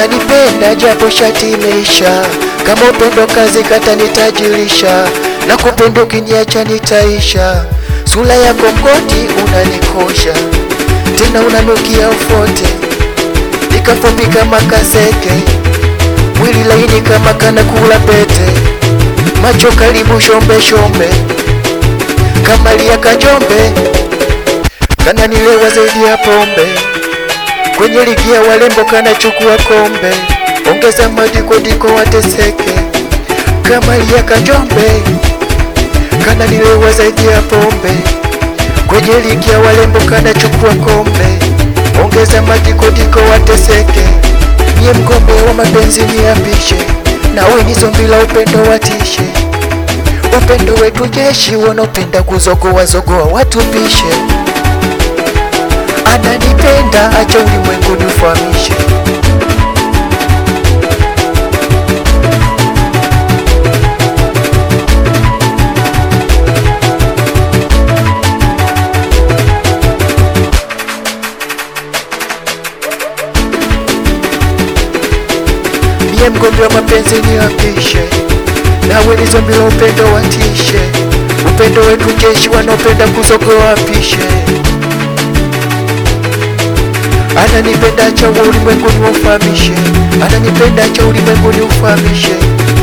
ananipenda japo shati imeisha. Kama upendo kazi kata nitajirisha, na kupenda ukiniacha nitaisha. Sura yako mgoti unanikosha, tena unanukia ufote, nikafupi kama kaseke, mwili laini kama kana kula pete, macho karibu shombe shombe, kama lia kajombe, kana nilewa zaidi ya pombe, kwenye ligi ya walembo kana chukua kombe, ongeza madiko diko wateseke, kama lia kajombe, kana nilewa zaidi ya pombe, kwenye ligi ya walembo kana chukua kombe, ongeza madiko diko wateseke, mie mgombe wa mapenzi niapishe, nawe ni zombi la upendo watishe, upendo wetu jeshi, wanaopenda kuzogoa zogoa watupishe ananipenda acha ulimwengu nifahamishe. Mie mgombe wa mapenzi niapishe, nawe ni zombi la upendo watishe, upendo wetu jeshi, wanaopenda kuzogoa wapishe ananipenda cha ulimwenguni ufahamishe, ananipenda cha ulimwenguni ufahamishe,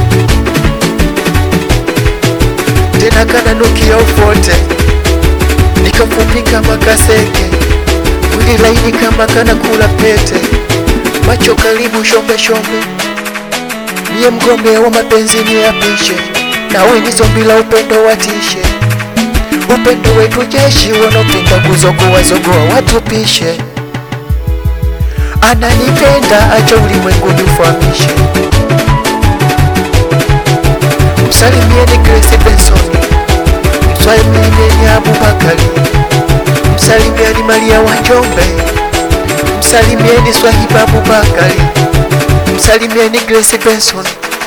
tena kananukia ufote, nikafupi kama kaseke, mwili laini kama kana kula pete, macho karibu shombe shombe, niye mgombe wa mapenzi niapishe, nawe ni zombi la upendo watishe, upendo wetu jeshi, wanaopenda kuzogoa zogoa watupishe ananipenda acha ulimwenguni ufahamishe. Msalimieni Grace Benson, msalimieni Abubakari, msalimieni Maria wa Njombe, msalimieni Swahiba Abubakari, msalimieni Grace Benson.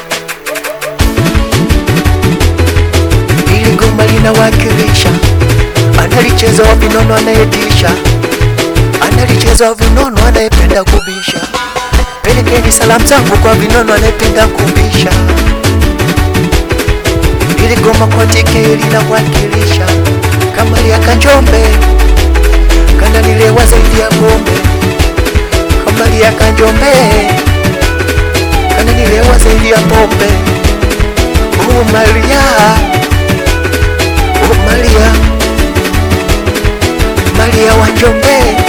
Ili goma linawakilisha, analicheza wa vinono anayetisha analicheza vinono anayependa kubisha. Pelekeni salamu zangu kwa vinono anayependa kubisha. Ili goma kwa tike linawakilisha kama ya Kanjombe, kana nilewa zaidi ya pombe. Kama ya Kanjombe, kana nilewa zaidi ya pombe. Oh Maria, oh Maria, Maria wa Njombe